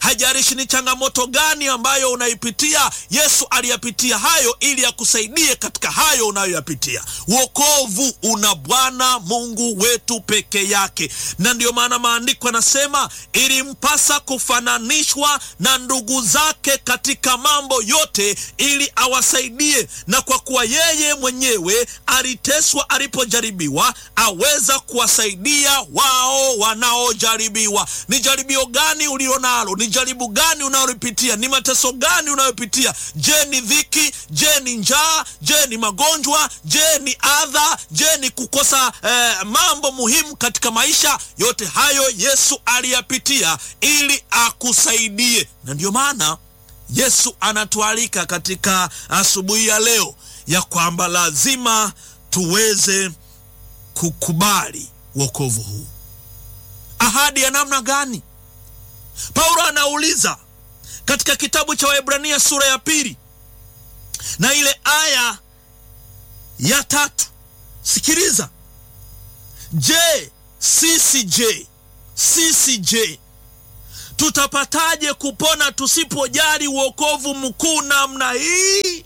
Haijalishi ni changamoto gani ambayo unaipitia, Yesu aliyapitia hayo ili akusaidie katika hayo unayoyapitia. Wokovu una Bwana Mungu wetu peke yake, na ndiyo maana maandiko yanasema ilimpasa kufananishwa na ndugu zake katika mambo yote ili awasaidie, na kwa kuwa yeye mwenyewe aliteswa alipojaribiwa, aweza kuwasaidia wao wanaojaribiwa. Ni jaribio gani ulilo nalo? Ni jaribu gani unalolipitia? Ni mateso gani unayopitia? Je, ni dhiki? Je, ni njaa? Je, ni magonjwa? Je, ni adha? Je, ni kukosa eh, mambo muhimu katika maisha? Yote hayo Yesu aliyapitia ili akusaidie, na ndiyo maana Yesu anatualika katika asubuhi ya leo ya kwamba lazima tuweze kukubali wokovu huu. Ahadi ya namna gani? Paulo anauliza katika kitabu cha Waebrania sura ya pili na ile aya ya tatu. Sikiliza, je, sisi je, sisi je, tutapataje kupona tusipojali wokovu mkuu namna hii?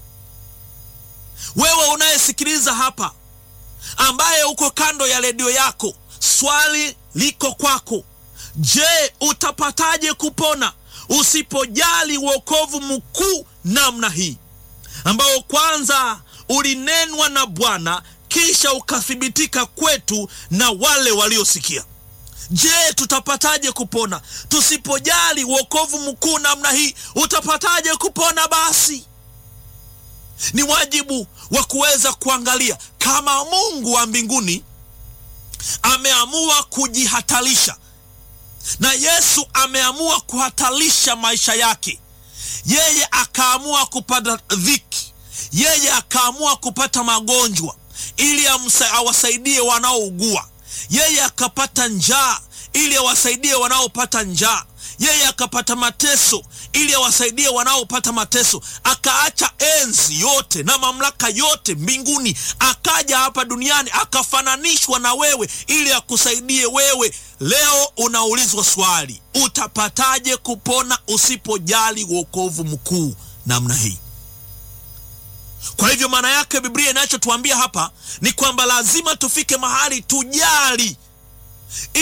Wewe unayesikiliza hapa, ambaye uko kando ya redio yako, swali liko kwako. Je, utapataje kupona usipojali wokovu mkuu namna hii, ambao kwanza ulinenwa na Bwana kisha ukathibitika kwetu na wale waliosikia? Je, tutapataje kupona tusipojali wokovu mkuu namna hii? Utapataje kupona? Basi ni wajibu wa kuweza kuangalia kama Mungu wa mbinguni ameamua kujihatarisha na Yesu ameamua kuhatarisha maisha yake, yeye akaamua kupata dhiki, yeye akaamua kupata magonjwa ili awasaidie wanaougua, yeye akapata njaa ili awasaidie wanaopata njaa, yeye akapata mateso ili awasaidie wanaopata mateso, akaacha enzi yote na mamlaka yote mbinguni, akaja hapa duniani akafananishwa na wewe ili akusaidie wewe. Leo unaulizwa swali, utapataje kupona usipojali wokovu mkuu namna hii? Kwa hivyo maana yake Biblia inachotuambia hapa ni kwamba lazima tufike mahali tujali